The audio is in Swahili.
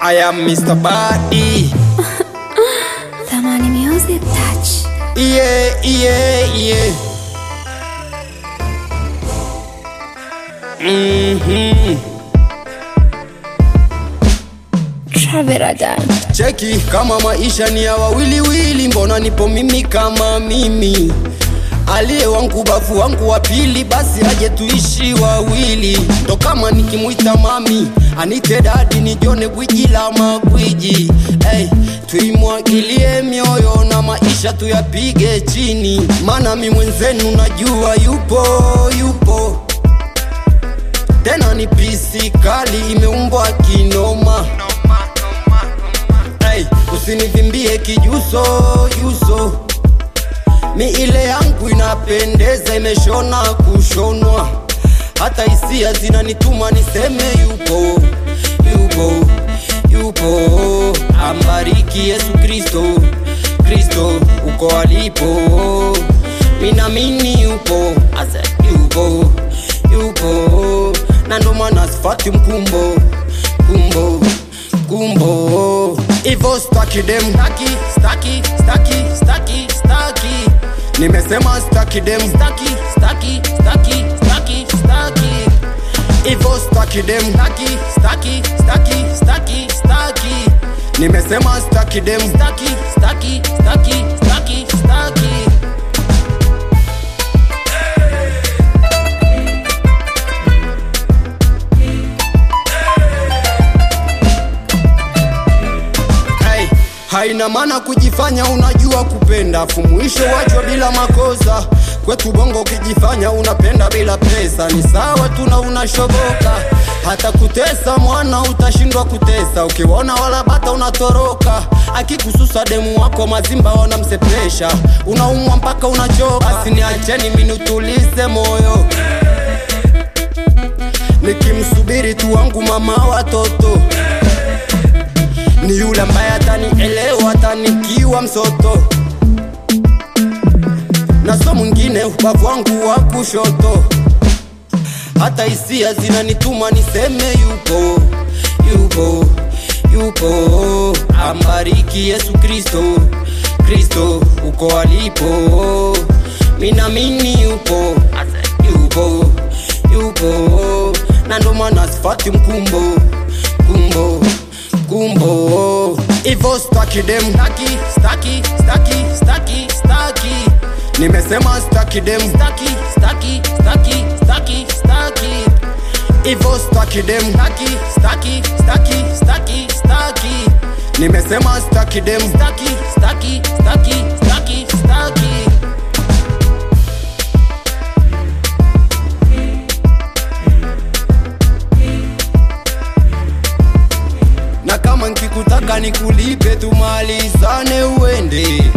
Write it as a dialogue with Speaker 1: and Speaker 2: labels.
Speaker 1: I am Mr. Body.
Speaker 2: Thamani Music Touch.
Speaker 1: Yeah, yeah, yeah. Mhm.
Speaker 2: Traveradan.
Speaker 1: Cheki kama maisha ni ya wawiliwili, mbona nipo mimi kama mimi? Aliye wangu bavu wangu wa pili, basi aje tuishi wawili. Ndo kama nikimwita mami anite dadi, nijone gwiji la magwiji. Hey, tuimwagilie mioyo na maisha tuyapige chini, maana mi mwenzenu najua yupo yupo tena ni pisi kali imeumbwa kinoma hey, usinivimbie kijuso juso mi ile yangu inapendeza imeshona kushonwa hata hisia zinanituma niseme yupo yupo yupo ambariki yesu kristo kristo uko alipo minamini yupo ase yupo yupo na ndo maana sifati mkumbo kumbo kumbo ivo staki dem staki staki staki staki staki nimesema staki dem staki staki staki staki staki ivo staki dem staki staki staki staki staki nimesema staki dem staki staki staki staki staki hey, haina maana kujifanya unajua kupenda afu mwisho wachwa bila makosa kwetu bongo ukijifanya unapenda bila pesa ni sawa tuna unashoboka hata kutesa mwana utashindwa kutesa ukiona wala bata unatoroka akikususa demu wako mazimba wanamsepesha unaumwa mpaka unachoka basi niacheni minutulize moyo nikimsubiri tu wangu mama watoto ni yule ambaye atanielewa atanikiwa msoto na so mwingine ubavu wangu wa kushoto hata hisia zinanituma niseme yupo yupo yupo ambariki yesu kristo kristo uko alipo minamini yupo Ase, yupo yupo na ndo maana sifati mkumbo kumbo kumbo ivo staki dem staki staki staki staki staki nimesema staki dem staki staki staki staki staki ivo staki dem staki staki staki staki staki nimesema staki dem staki staki staki staki staki na kama nkikutaka nikulipe tumalizane uende